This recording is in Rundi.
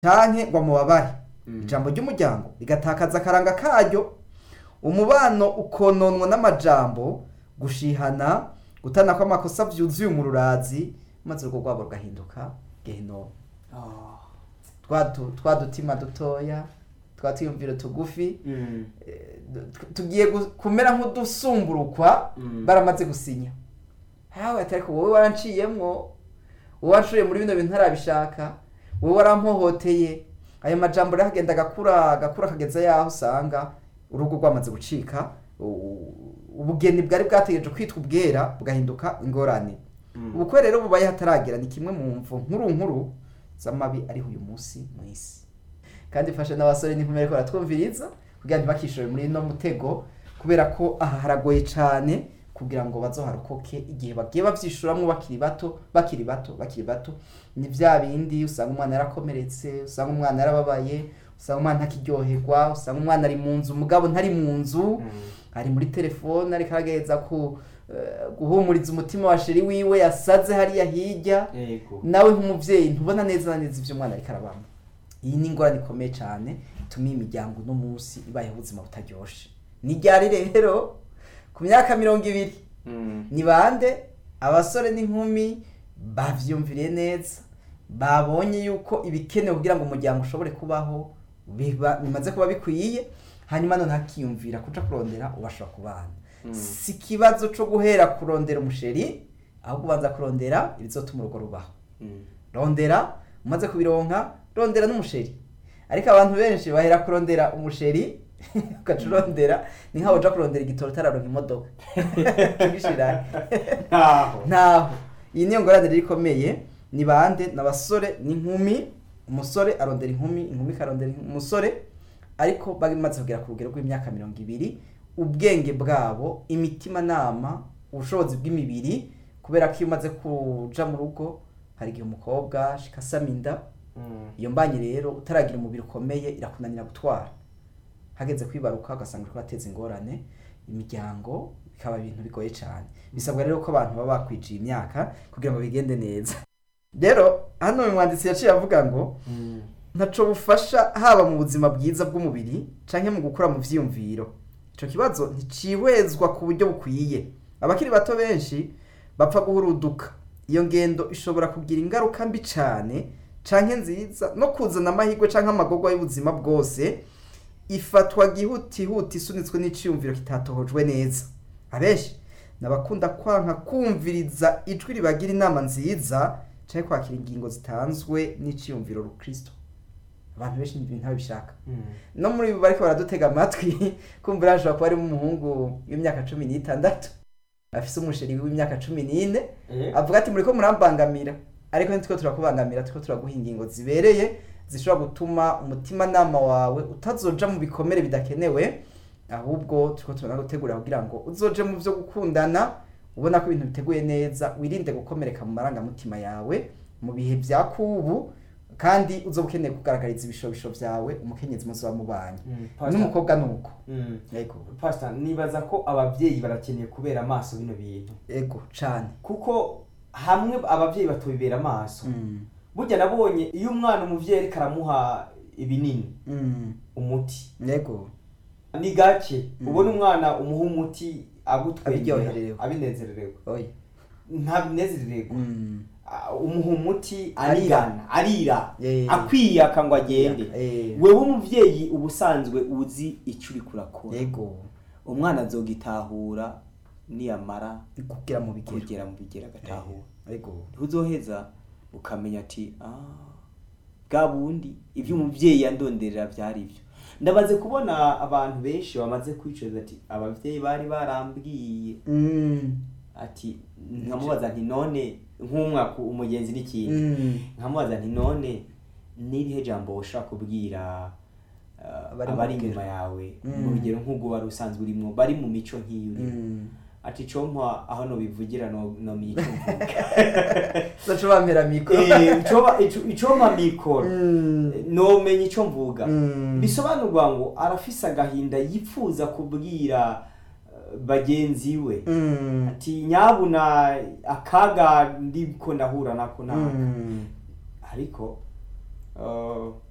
canke ngo amubabare ijambo ry'umuryango rigatakaza akaranga karyo umubano ukononwa n'amajambo gushihana gutana kw'amakosa vyuzuye umururazi maze urugo rwabo rugahinduka gehinomu twa du- twa dutima dutoya twa twiyumviro tugufi Mm. eh, tu- tugiye gu- kumera nk'udusumburukwa Mm. baramaze gusinya hawe atari ko wowe wanciyemwo wowe wanshoye muri bino bintu ntarabishaka wowe warampohoteye ayo majambo rero agenda agakura agakura akageza yaho usanga urugo rwamaze gucika u- ubugeni bwari bwategereje kwitwa ubwera bugahinduka ingorane Mm. ubukwe rero bubaye hataragera ni kimwe mu mvu nkuru nkuru z'amabi ariho uyu munsi mu isi kandi fasha n'abasore n'inkumi ariko baratwumviriza kugira ngo ntibakishore muri ino mutego kubera ko aha haragoye cyane kugira ngo bazoharokoke igihe bagiye bavyishuramwo bakiri bato bakiri bato bakiri bato ni vya bindi usanga umwana yarakomeretse usanga umwana yarababaye usanga umwana ntakiryoherwa usanga umwana ari mu nzu umugabo ntari mu nzu Mm. ari muri telefone ariko aragerageza ku eh, guhumuriza umutima wa sheri wiwe yasaze hariya hirya Yego. nawe nk'umuvyeyi ntubona neza na neza ivyo umwana ariko arabamo iyi ni ingorane ikomeye cyane ituma iyi miryango uno munsi ibayeho ubuzima butaryoshe ni ryari rero ku myaka mirongo ibiri Mm. ni bande abasore n'inkumi bavyumviriye neza babonye yuko ibikenewe kugira ngo umuryango ushobore kubaho biba bimaze kuba bikwiye hanyuma none hakiyumvira kuja kurondera ubashobora kubana Mm. si ikibazo co guhera kurondera umusheri ahubwo ubanza kurondera ibizotuma urugo rubaho Mm. rondera umaze kubironka rondera n'umusheri ariko abantu benshi bahera kurondera umusheri ugaca urondera ni nkaho uja kurondera igitoro utararonka imodoka tugishira Ntaho. ntaho iyi niyo ngorane rero ikomeye ni bande ni abasore n'inkumi umusore arondera inkumi inkumi ikarondera umusore ariko bamaze kugera ku rugero rw'imyaka mirongo ibiri ubwenge bwabo imitimanama ubushobozi bw'imibiri kubera ko iyo umaze kuja mu rugo hari igihe umukobwa ashika asama inda Mm. iyo mbanye rero utaragira umubiri ukomeye irakunanira gutwara hageze kwibaruka ugasanga uriko urateza ingorane imiryango bikaba ibintu bigoye cyane bisabwa rero ko abantu baba bakwijiye imyaka kugira ngo bigende neza rero hano uyu mwanditsi yaciye avuga ngo Mm. ntaco bufasha haba mu buzima bwiza bw'umubiri canke mu gukura mu vyiyumviro ico kibazo nticihwezwa ku buryo bukwiye abakiri bato benshi bapfa guhuruduka iyo ngendo ishobora kugira ingaruka mbi cane canke nziza no kuzana amahirwe canke amagorwa y'ubuzima bwose ifatwa gihutihuti isunitswe n'iciyumviro kitatohojwe neza abenshi nabakunda kwanka kumviriza ijwi ribagira inama nziza canke kwakira ingingo zitanzwe n'iciyumviro rukristo abantu benshi ibintu ntabishaka Mm. no muri bo bariko baradutega amatwi kumva hashobora kuba harimo umuhungu w'imyaka cumi n'itandatu afise umusheri w'imyaka cumi n'ine Eh? avuga ati muriko murambangamira ariko ntitwo turakubangamira turiko turaguha ingingo zibereye zishobora gutuma umutimanama wawe utazoja mu bikomere bidakenewe ahubwo turiko turanagutegurira kugira ngo uzoje mu vyo gukundana ubona ko ibintu biteguye neza wirinde gukomereka mu marangamutima yawe mu bihe vya kubu kandi uzoba ukeneye kugaragariza ibishobisho vyawe umukenyezi muzoba mubanye Mm. Pastor- n'umukobwa nuko Mm. yego Pastor, nibaza ko abavyeyi barakeneye kubera amaso bino bintu yego cane kuko hamwe abavyeyi batubibera amaso Mm. burya nabonye iyo umwana umuvyeyi ariko aramuha ibinini Mm. umuti yego ni gake Mm. ubona umwana umuha umuti agutwengera Abiryoherewe. abinezererewe oya ntabinezererwa Mm. Ah, umuha umuti Arira. arigana arira Eh. akwiyaka ngo agende Eh. wewe umuvyeyi ubusanzwe uzi icyo uri kurakora yego umwana azogitahura niyamara kugira mu bigero kugera mu bigera agatahura yego uzoheza ukamenya ati "Ah, bwa bundi ibyo umubyeyi yandonderera byari byo ndabaze kubona abantu benshi bamaze kwicuza ati ababyeyi bari barambwiye Mm. ati nkamubaza nti none nk'umwaka umugenzi n'ikindi Mm. nkamubaza nti none n'irihe jambo ushobora kubwira uh, Abari mu abari rugero. inyuma yawe Mm. mu rugero nk'ubwo wari usanzwe urimo bari mu mico nk'iyo urimo Mm. ati compa aho nobivugira no nomenya icyo mvuga Zaca bampera mikoro Eh, icoba- ico- icompa mikoro Mm. nomenya icyo mvuga Mm. bisobanurwa ngo arafise agahinda yipfuza kubwira eh, bagenzi we Mm. ati nyabuna akaga ndiko ndahura nako naka Mm. ariko uh,